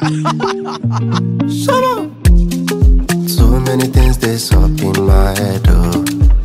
So many things they up in my head, oh.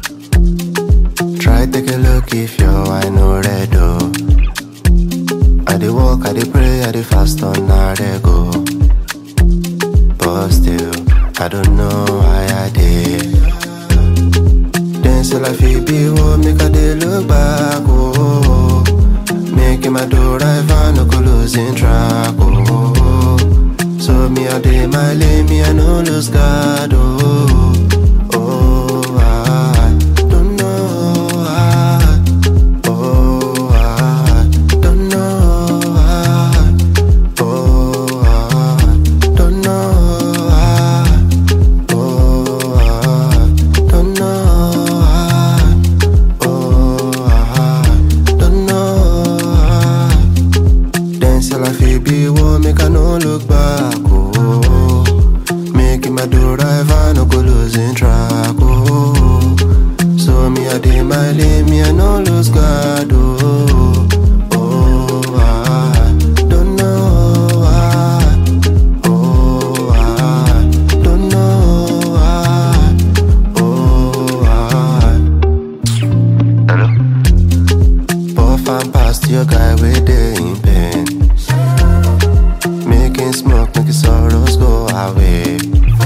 Try take a look if your I know red, oh. I dey walk, I dey pray, I dey fast on I dey go. But still, I don't know why I did. Then still I feel be what make I dey look back, oh. Making my door right, I no go losing track, oh. So me I dey my lane, me I no lose God, oh. Oh, I don't know why. Oh, I don't know why. Oh, I don't know why. Oh, I don't know why. Oh, I don't know why. Then still I feel be what make I no look back, oh. Making my do right, I no go losing track, oh. So me I dey my lane, me I no lose God, oh. Oh, I don't know why. Oh, I don't know why. Oh, I Hello? Puff and pass to your guy with the in pain. Making smoke, making sorrows go away.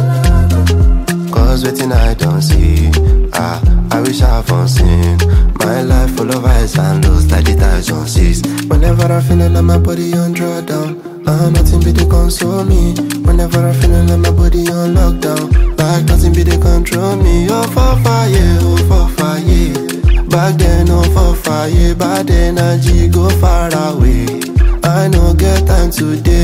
Cause waiting I don't see. Ah, I wish I've unseen. My life full of highs and lows like the tides on seas. Whenever I feel like my body on drawdown. Ah, nothing be the console me. Whenever I feel like my body on lockdown. Like nothing be the control me. Oh, for fire, oh, for fire. Back then, oh, for fire. Bad energy go far away. I no get time today.